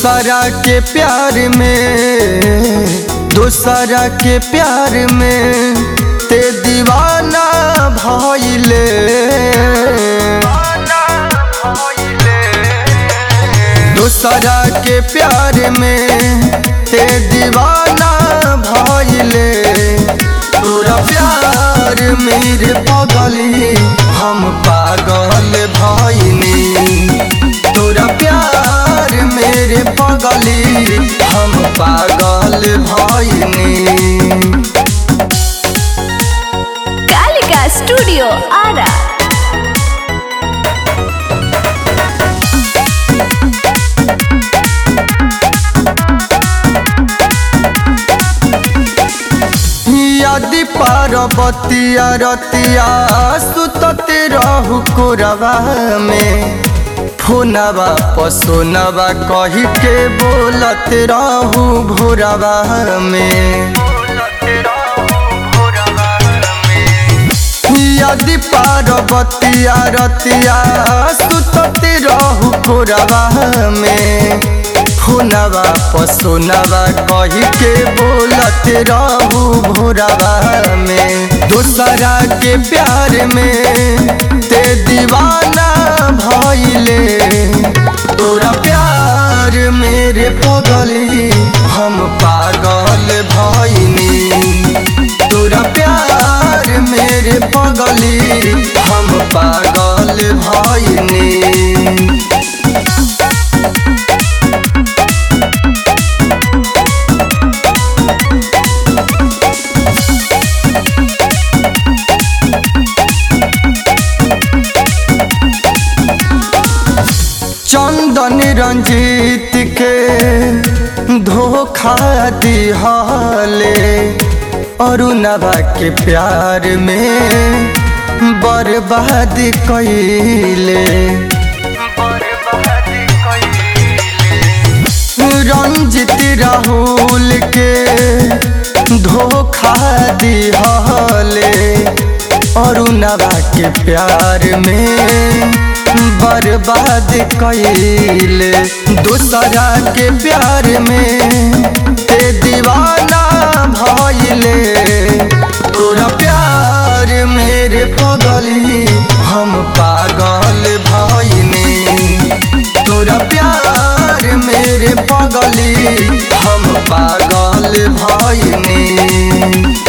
दूसरा के प्यार में दूसरा के प्यार में ते दीवाना भइले दूसरा के प्यार में ते दीवाना भइले तोरा प्यार मेरे पगली हम पागल भइनी तोरा प्यार मेरे पगली हम पागल भइनी कालिका स्टूडियो आरा यदि पार्वतिया रतिया सुतते रहु कोरवा में फोनवा पसोनवा कही के बोलत रहु भोरवा में यदि पार्वतिया रतिया सुतते रहु कोरवा में फोनवा पसोनवा कही के बोलत रहू भोरवा में दूसरा के प्यार में ते दीवाना भइले तोरा प्यार मेरे पगली हम पागल भइनी तोरा प्यार मेरे पगली हम पागल भइनी चंदन रंजीत के धोखा दिहले अरुणवा के प्यार में बर्बाद कैले रंजित राहुल के धोखा दिहले अरुणवा के प्यार में बर्बाद कैले दूसरा के प्यार में ते दीवाना भइले तोरा प्यार मेरे पगली हम पागल भइनी तोरा प्यार मेरे पगली हम पागल भइनी